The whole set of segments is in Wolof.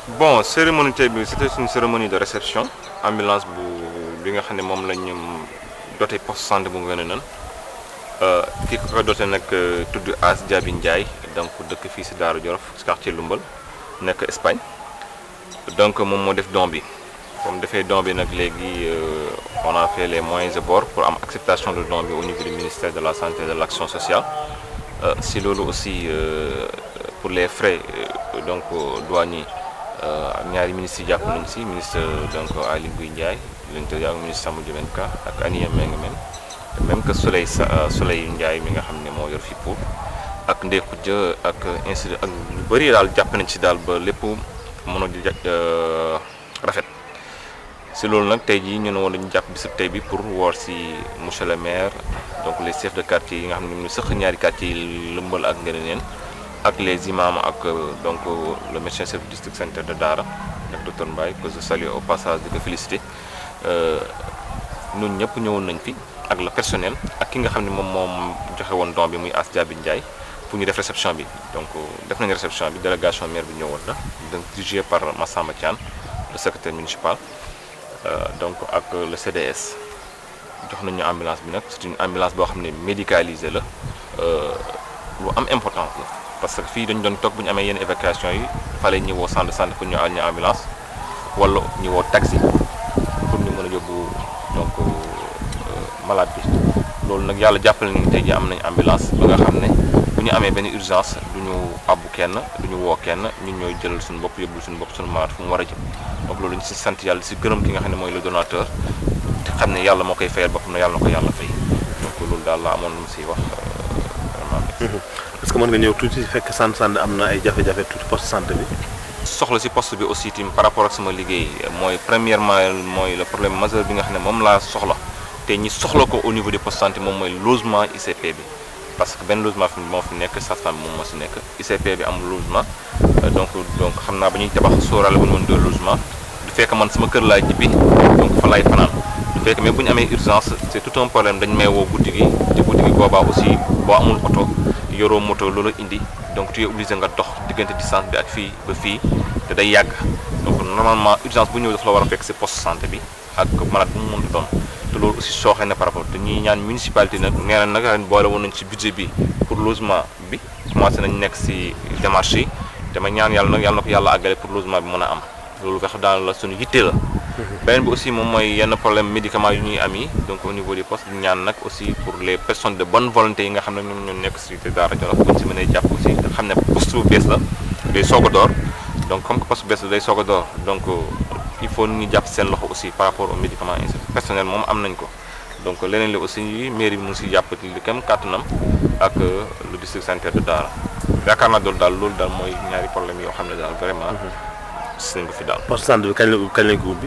bon cérémonie tey bi c'était une cérémonie de réception ambulance bu bi nga xam ne moom la ñu doté poste santé bu ngeen nan ki ko ko doté nag tudd As Diaby Ndiaye donc dëkk fii si Daaru Jolof si quartier Lumbal nekk Espagne donc moom moo def don bi comme defee don bi nag léegi on a fait les moyens de bord pour am acceptation de don bi au niveau du ministère de la santé et de l'action sociale si loolu aussi pour les frais donc douaniers ak ñaari ministres yi jàpp nañu si ministre donc Aly Ngouille Ndiaye l'intérieur ak ministre Samba Ndiobène Ka ak Aniya Mbengue men même que Soleil sa Soleil Ndiaye mi nga xam ne moo yor fi pour ak Ndéku Dia ak ainsi ak lu bëri daal jàpp nañ si daal ba lépp mën a rafet si loolu nag tey jii ñu ne woon dañu jàpp bisub tey bi pour woor si monsieur le maire donc les chefs de quartier yi nga xam ne ñu sëq ñaari quartier yi lëmbal ak Nguénénène ak les imams ak donc le médecin chef du district sanitaire de Daara ak docteur Mbaye que je salue au passage di ko féliciter ñun ñëpp ñëwoon nañ fi ak le personnel ak ki nga xam ne moom moom joxe woon don bi muy As Diaby Ndiaye pour ñu def réception bi donc def nañu réception bi délégation maire bi ñëwoon la donc dirigé par Massamba Thiane le secrétaire municipal donc ak le CDS jox nañu ambulance bi nag c'est une ambulance boo xam ne médicalisée la lu am importance la parce que fii dañu doon toog bu ñu amee yenn évacuation yi fale ñu woo centre de santé pour ñu àll ñu ambulance wala ñu woo taxi pour ñu mën a yóbbu donc malade bi loolu nag yàlla jàppale ni tey ji am nañ ambulance ba nga xam ne bu ñu amee benn urgence du ñu abbu kenn du ñu woo kenn ñun ñooy jëlal suñu bopp yóbbul suñu bopp suñu malade fu mu war a jëm donc loolu ñu si sant yàlla si gërëm ki nga xam ne mooy le donateur te xam ne yàlla moo koy fayal boppam na yàlla na ko yàlla fay donc loolu daal la amoon lu mu siy wax vraiment. est-ce que mën nga ñëw tuuti fekk sant sant am na ay jafe-jafe tuuti poste santé bi. soxla si poste bi aussi tim par rapport ak sama liggéey mooy premièrement mooy le problème majeur bi nga xam ne moom laa soxla te ñi soxla ko au niveau du poste santé moom mooy logement ICP bi parce que benn logement fi moo fi nekk sage-femme bi moom moo si nekk ICP bi amul logement donc donc xam naa ba ñuy tabax sóoraale bu ñu mën doon logement du fekk man sama kër laay jibbi donc fa laay fanaan du fekk mais bu ñu amee urgence c'est tout un problème dañ may woo guddi gi te guddi gi boobaa aussi boo amul oto yoroo moto loolu indi donc tu es obligé nga dox diggante distance bi ak fii ba fii te day yàgg donc normalement urgence bu ñëw dafa la war a fekk si poste santé bi ak malade bu mu mënti doon te loolu aussi sooxee na par rapport te ñuy ñaan municipalité nag nee na nag ren boole woon nañ ci budget bi pour logement bi commencé nañ nekk si démarche yi dama ñaan yàlla nag yàlla na ko yàlla àggale pour logement bi mën a am loolu nga xam daal la suñu yitte la beneen bi aussi moom mooy yenn problème médicaments yu ñuy am yi donc au niveau des postes ñaan nag aussi pour les personnes de bonne volonté yi nga xam ne ñoom ñoo nekk si Daara Jolof buñ si mënee jàpp aussi nga xam ne poste bu bees la day soog a door donc comme que poste bu bees la day soog a door donc il faut ñu jàpp seen loxo aussi par rapport aux médicaments personnel moom am nañ ko donc leneen li aussi mairie bi mu ngi si jàpp li kem kàttanam ak le district sanitaire de Daara yaakaar naa loolu daal loolu daal mooy ñaari problème yoo xam ne daal vraiment gis nañ ko fi daal. poste santé bi kañ la kañ lañ ko ubbi.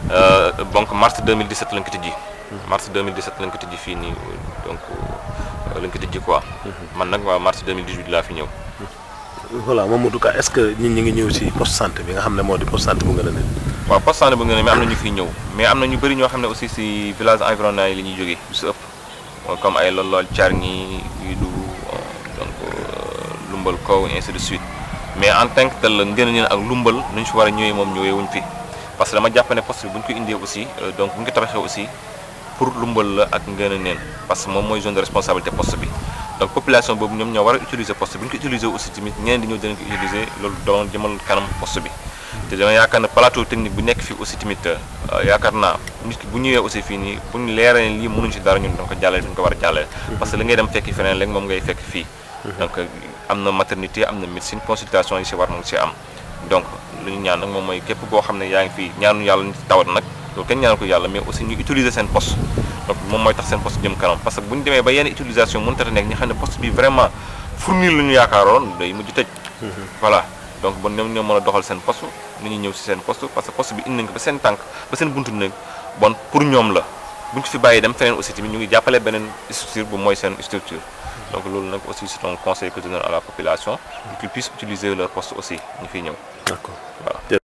donc mars 2017 lañ ko tijji. mars 2017 lañ ko tijji fii nii donc lañ ko tijji quoi. man nag waa mars 2018 laa fi ñëw. voilà Mamadou Ka est-ce que nit ñi ngi ñëw ci poste santé bi nga xam ne moo di poste santé bu Nguénénène. waaw poste santé bu Nguénénène mais am na ñu fiy ñëw mais am na ñu bëri ñoo xam ne aussi si village environnant yi la ñuy jógee lu si ëpp comme ay Lolol Thiargny Widou donc Lumbal Kow ainsi de suite. mais en tant que tel la Nguénénène ak Lumbal nu ñu fi war a ñëwee moom ñëwee wuñ fi parce que dama jàpp ne poste bi bu ñu ko indee aussi donc bu ñu ko tabaxee aussi pour Lumbal la ak Nguénénène parce que moom mooy zone de responsabilité poste bi donc population boobu ñoom ñoo war a utiliser poste bi bu ñu ko utiliser aussi tamit ñeneen di ñëw dinañ ko utiliser loolu doon jëmal kanam poste bi te dama yaakaar ne plateau technique bu nekk fii aussi tamit yaakaar naa nit ki bu ñëwee aussi fii nii bu ñu leeree lii mënuñ si dara ñun dañ ko jàllale duñ ko war a jàllale parce que li ngay dem fekki feneen léegi moom ngay fekk fii donc am na maternité am na médecine consultation yi si war moom si am donc lu ñu ñaan nag moom mooy képp boo xam ne yaa ngi fii ñaanu yàlla nit tawat nag loolu kenn ñaanu ko yàlla mais aussi ñu utiliser seen poste donc moom mooy tax seen poste jëm kanam parce que bu ñu demee ba yenn utilisation mënut a nekk ñi xam ne poste bi vraiment fournir lu ñu yaakaaroon day mujj tëj voilà donc bon ñoom ñoo mën a doxal seen poste ni ñuy ñëw si seen poste parce que poste bi indi nañ ko ba seen tànk ba seen buntu nekk bon pour ñoom la bu ñu ko fi bàyyi dem feneen aussi tamit ñu ngi jàppale beneen structure bu mooy seen structure donc loolu nag aussi c'est un conseil que je donne à la population pour qu'ils puissent utiliser leur poste aussi ñu fiy ñëw d'accord voilà